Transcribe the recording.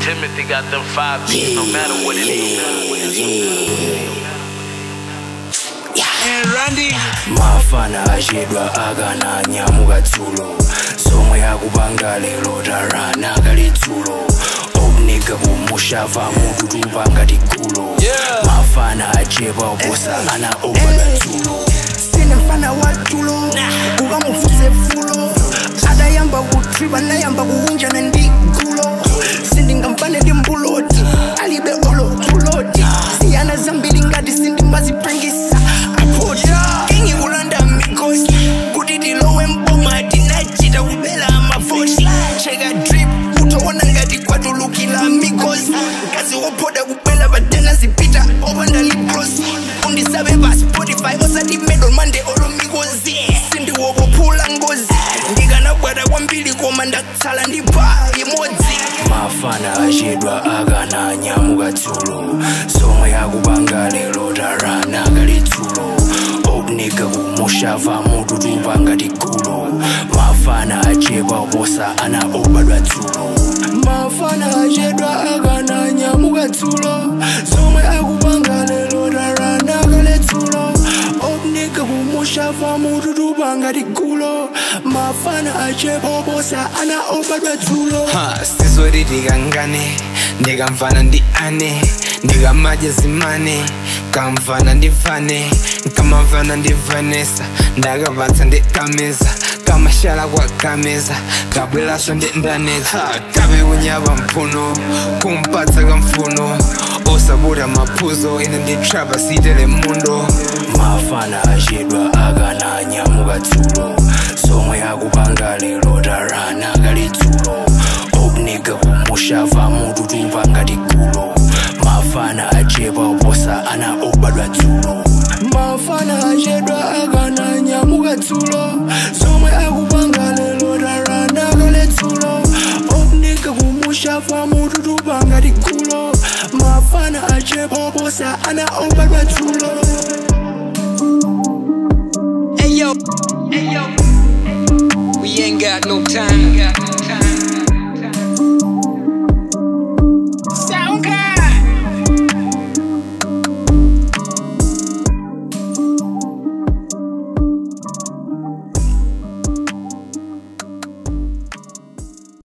Timothy got them five beats, no matter what it is. mafana achedwa akananyamuka dzulo zomwe akupanga lero tarana kali dzulo omnika kumushava mututupa ngati gulo mafana achepa oposa ana obadwa dzulo sine mfana wa tulo ukamufuze fulo adayamba kutripa nayamba kuunjana ndi gulo sindingamfane ndi mbuloti alibe olo tuloti siyana zambiri ngati sindimazipangisa apoti kingi kulanda mikosi kuti tilowe mboma tinachita kubela amavoti cheka drip utoona ngati kwatulukila mikosi mkazi wopoda kubwela patena zipita opanda liprosi undisabe pa spotify osati medal mande olo mikozi sindiwokophula ngozi ndikanabwata kwambiri koma ndatsala ndi pa imodzi mafana achedwa akananyamuka dzulo zomwe akupanga lero tarana kali dzulo omnika kumushava mututupa ngati gulo mafana achepa oposa ana obadwa dzulo mafana achedwa akananyamuka dzulo zomwe akupanga lero tarana kali dzulo omnika kumushava mututupa ngati gulo mafana achepa oposa ana obadwa dzulo Ha, sizoti tikangane ndikamvana ndi ane ndikamaja zimane kamvana ndivane kamavana ndivanesa ndakapatsa ndikameza kamashala kwa kameza kabwelaso ndi ndaneza kabe kunyapa mphuno kumpatsa kamfuno osabuta maphuzo ine nditrapa sitele mundo mafana achedwa akananyamuka dzulo zomwe akupanga lero tarana kali dzulo omnika kumushava mututupa ngati gulo mafana achepa oposa ana obadwa dzulo mafana achedwa akananyamuka dzulo zomwe akupanga lero tarana kali dzulo omnika kumushava mututupa ngati gulo mafana achepa oposa ana obadwa dzulo Hey yo, hey yo, we ain't got no time.